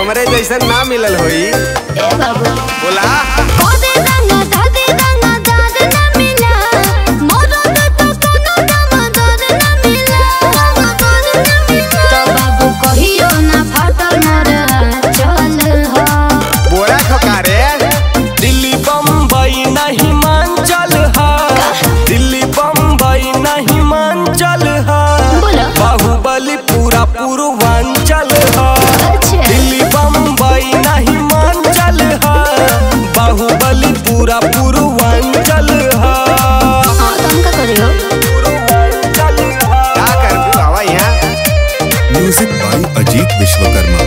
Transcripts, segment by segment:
हमरे जैसन ना मिलल होई ए बाबू बोला कोदे रंगा दादे रंगा दाद ना मिला मोरो तो कोनो दामदर ना मिला दामदर ना मिला तो बाबू कहियो ना फाटल मोर चल हो बोरा खकारे दिल्ली बम्बई नहीं हिमाचल हा दिल्ली बम्बई नहीं हिमाचल हा बोलो। बाहुबली पूरा पूर्वांचल हा अच्छा दिल्ली बम्बई नहीं हिमाचल हा बाहुबली पूरा पूर्वांचल हा हां तुम का करियो पूर्वांचल हा का करबू आवा यहाँ म्यूजिक बाय अजीत विश्वकर्मा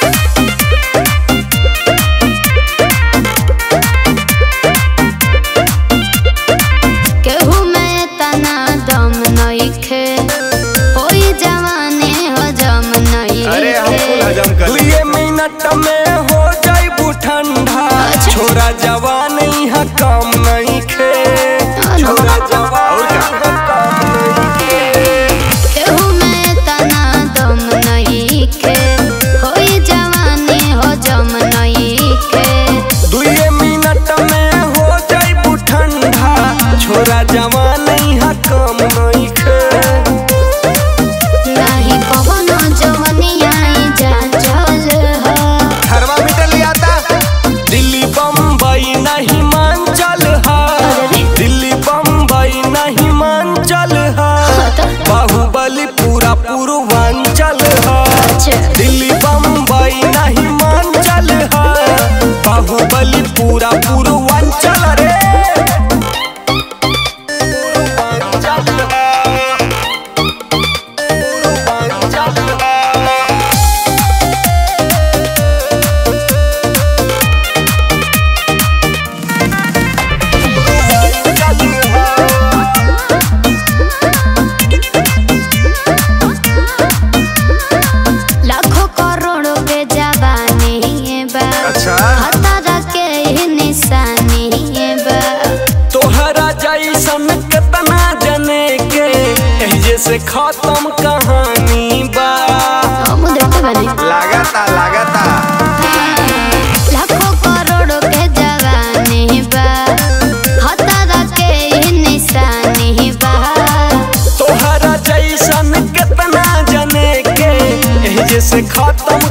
केहू में तना दम नइखे होई जवानी हजम अरे हम कुल नइखे हजम कर दुए मिनट में हो जाइबू ठंडा अच्छा। छोरा जवान यहाँ काम नहीं खे छोरा जवान और क्या? यहाँ काम नहीं खे केहू में तना दम नइखे होई जवानी हजम नइखे दुए मिनट में हो जाइबू ठंडा छोरा जवान यहाँ काम नहीं खे नाही कवनो जवनिया जा चल हो थर्मामीटर ले आता दिल्ली बम्बई नहीं हिमाचल हा अरे। दिल्ली बम्बई नहीं हिमाचल हा बाहुबली पूरा पूर्वांचल हा अच्छा दिल्ली बम्बई नहीं हिमाचल हा बाहुबली पूरा पूर्वांचल रे पूर्वांचल हा। पूर्वांचल हा। लाखों करोड़ों पे जवानी बा अच्छा हतारा के ही निशानी बा तोहरा जैसन कितना जने के एही से खत्म कहानी बा हम देखते बने लागता लागता लाखों करोड़ों के जवानी बा हतारा के ही निशानी बा तोहरा जैसन कितना जने के एही से खत्म